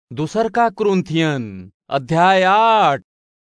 दूसर का क्रुंथियन अध्याय आठ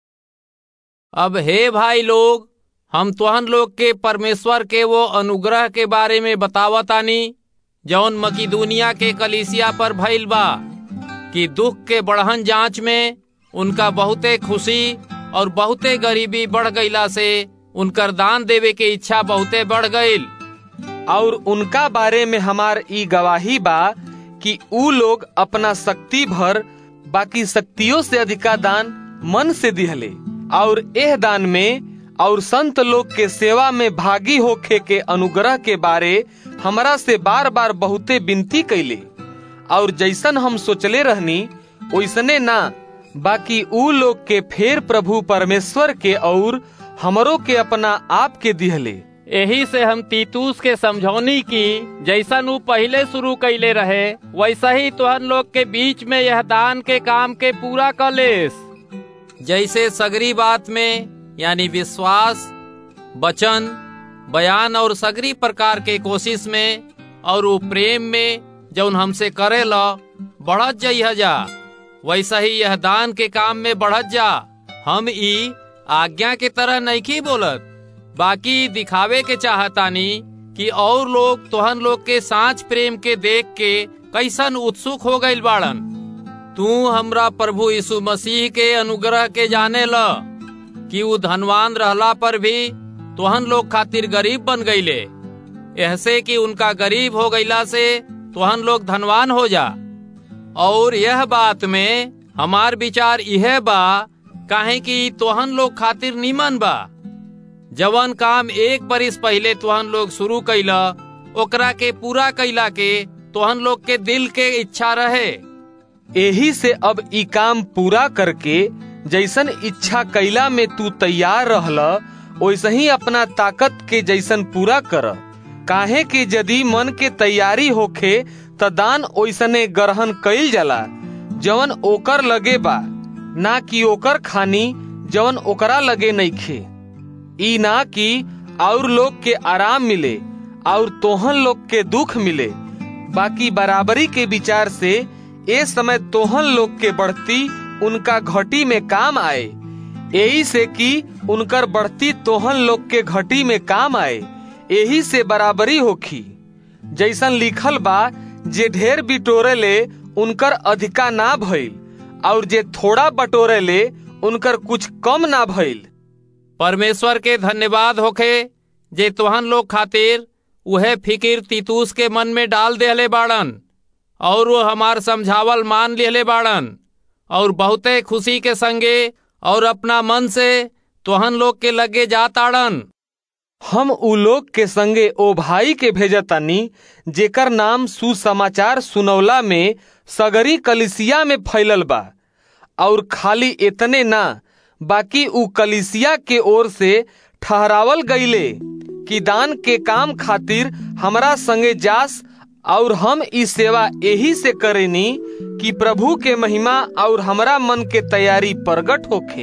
अब हे भाई लोग हम तुहन लोग के परमेश्वर के वो अनुग्रह के बारे में बतावतानी जौन मकीदुनिया के कलीसिया पर भइल बा कि दुख के बढ़हन जांच में उनका बहुते खुशी और बहुते गरीबी बढ़ गईला से उनकर दान देवे के इच्छा बहुते बढ़ गईल और उनका बारे में हमार ई गवाही बा कि ऊ लोग अपना शक्ति भर बाकी शक्तियों से अधिका दान मन से दिहले और एह दान में और संत लोग के सेवा में भागी होखे के अनुग्रह के बारे हमरा से बार बार बहुते विनती कैले और जैसन हम सोचले रहनी वैसने ना बाकी ऊ लोग के फेर प्रभु परमेश्वर के और हमरो के अपना आप के दिहले यही से हम तीतूस के समझौनी की जैसन ऊ पहले शुरू कैले रहे वैसा ही तुहन लोग के बीच में यह दान के काम के पूरा कलेस जैसे सगरी बात में यानी विश्वास वचन बयान और सगरी प्रकार के कोशिश में और वो प्रेम में जौन हमसे करे ला बढ़त जाइ जा वैसा ही यह दान के काम में बढ़त जा हम ई आज्ञा के तरह नहीं बोलत बाकी दिखावे के चाहतानी कि और लोग तोहन लोग के सांच प्रेम के देख के कैसन उत्सुक हो गईल बाड़न तू हमरा प्रभु यीशु मसीह के अनुग्रह के जाने ल कि ऊ धनवान रहला पर भी तोहन लोग खातिर गरीब बन गईले ऐसे कि उनका गरीब हो गईला से तोहन लोग धनवान हो जा और यह बात में हमार विचार यह बा काहे कि तोहन लोग खातिर नीमन बा जवन काम एक बरिस पहले तोहन लोग शुरू कैला ओकरा के पूरा कैला के तोहन लोग के दिल के इच्छा रहे यही से अब ई काम पूरा करके जैसन इच्छा कैला में तू तैयार रहला वैसे ही अपना ताकत के जैसन पूरा कर काहे कि यदि मन के तैयारी होखे त दान ओइसने ग्रहण कइल जाला जवन ओकर लगे बा ना कि ओकर खानी जवन ओकरा लगे नइखे ई ना कि और लोग के आराम मिले और तोहन लोग के दुख मिले बाकी बराबरी के विचार से ए समय तोहन लोग के बढ़ती उनका घटी में काम आए यही से कि उनकर बढ़ती तोहन लोग के घटी में काम आए यही से बराबरी होखी जैसन लिखल बा जे ढेर बिटोरे ले उनकर अधिका ना भइल और जे थोड़ा बटोरे ले उनकर कुछ कम ना भइल परमेश्वर के धन्यवाद होखे जे तोहन लोग खातिर उहे फिकिर तीतूस के मन में डाल देहले बाड़न और वो हमार समझावल मान लेले बाड़न और बहुते खुशी के संगे और अपना मन से तोहन लोग के लगे जाताड़न हम उ लोग के संगे ओ भाई के भेजतानी जेकर नाम सुसमाचार सुनौला में सगरी कलिसिया में फैलल बा और खाली इतने ना बाकी उ कलिसिया के ओर से ठहरावल गईले कि दान के काम खातिर हमरा संगे जास और हम ई सेवा यही से करेनी कि प्रभु के महिमा और हमरा मन के तैयारी प्रगट होखे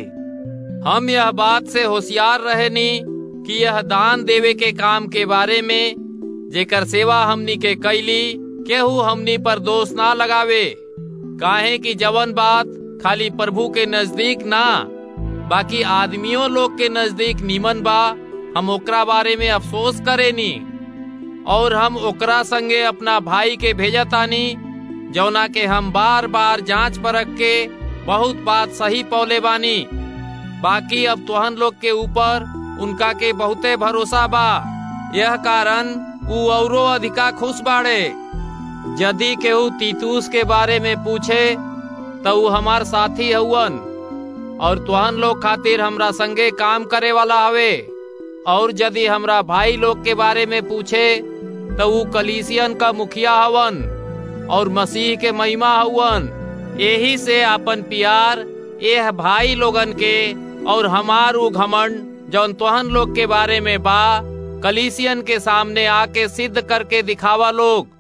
हम यह बात से होशियार रहेनी कि यह दान देवे के काम के बारे में जेकर सेवा हमनी के कैली केहू हमनी पर दोष ना लगावे काहे कि जवन बात खाली प्रभु के नजदीक ना बाकी आदमियों लोग के नजदीक नीमन बा हम ओकरा बारे में अफसोस करेनी और हम ओकरा संगे अपना भाई के भेजतानी जौना के हम बार बार जांच परख के बहुत बात सही पौले बानी बाकी अब तोहन लोग के ऊपर उनका के बहुते भरोसा बा यह कारण ऊ औरो अधिका खुश बाड़े यदि केहू तीतूस के बारे में पूछे तो ऊ हमार साथी हउवन और तुहन लोग खातिर हमरा संगे काम करे वाला हवे और यदि हमरा भाई लोग के बारे में पूछे तो ऊ कलीसियन का मुखिया हवन और मसीह के महिमा हवन यही से अपन प्यार यह भाई लोगन के और हमार ऊ घमंड जौन तोहन लोग के बारे में बा कलीसियन के सामने आके सिद्ध करके दिखावा लोग